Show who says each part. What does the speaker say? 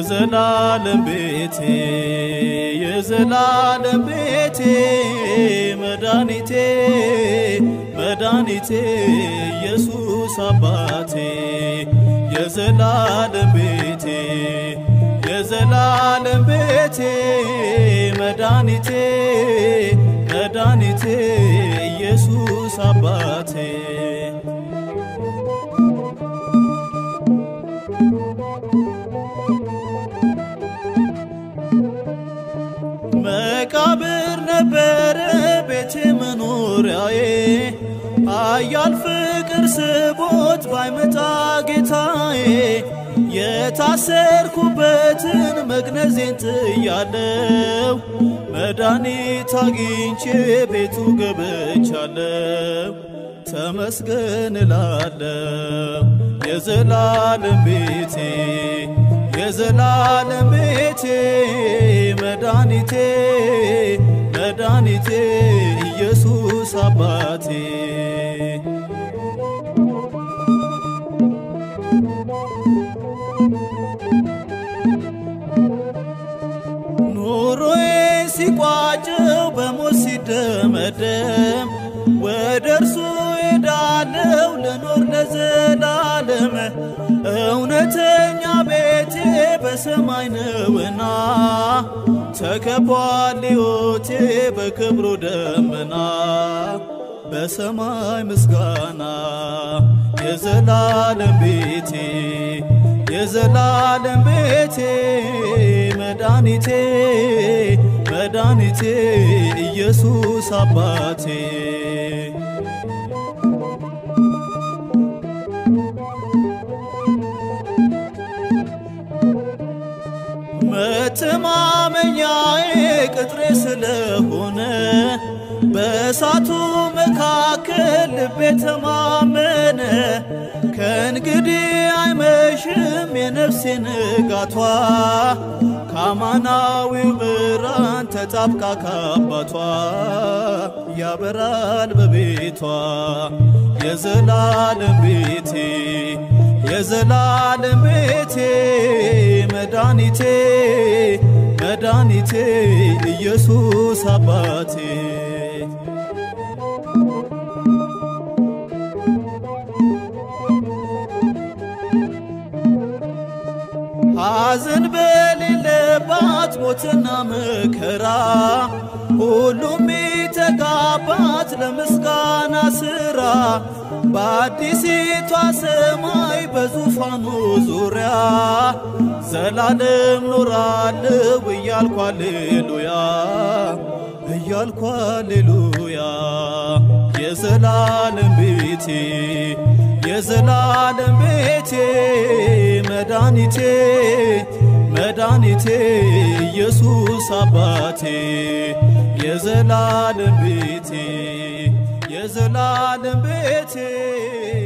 Speaker 1: የዘላለም ቤቴ የዘላለም ቤቴ መድኃኒቴ መድኃኒቴ ኢየሱስ አባቴ የዘላለም ቤቴ የዘላለም ቤቴ መድኃኒቴ መድኃኒቴ ኢየሱስ አባቴ መቃብር ነበረ ቤቴ መኖሪያዬ አያል ፍቅር ስቦት ባይመጣ ጌታዬ የታሰርኩበትን መግነዜን ጥያለው መድኃኒት አግኝቼ ቤቱ ገብቻለው ተመስገን እላለው የዘላለም ቤቴ የዘላለም ቤቴ መድኃኒቴ መድኃኒቴ ኢየሱስ አባቴ ኑሮዬ ሲቋጭው በሞት ሲደመደም ወደ እርሱ ሄዳለው ልኖር ለዘላለም እውነተኛ ቤቴ በሰማይ ነውና ተከቧል ሕይወቴ በክብሩ ደመና በሰማይ ምስጋና የዘላለም ቤቴ የዘላለም ቤቴ መድኃኒቴ መድኃኒቴ ኢየሱስ አባቴ መተማመኛዬ ቅጥሬ ስለሆነ በእሳቱ መካከል ልቤ ተማመነ። ከእንግዲህ አይመሽም የነፍሴ ንጋቷ ከአማናዊው ብርሃን ተጣብቃ ካባቷ ያበራል በቤቷ የዘላለም ቤቴ የዘላለም ቤቴ መድኃኒቴ መድኃኒቴ ኢየሱስ አባቴ ሐዘን በሌለባት ሞትና መከራ ሁሉም ሚተጋባት ለምስጋና ሥራ በአዲሲቷ ሰማይ በዙፋኑ ዙሪያ ዘላለም ኖራለሁ እያልኩ አሌሉያ እያልኩ አሌሉያ የዘላለም ቤቴ የዘላለም ቤቴ መድኃኒቴ መድኃኒቴ ኢየሱስ አባቴ የዘላለም ቤቴ የዘላለም ቤቴ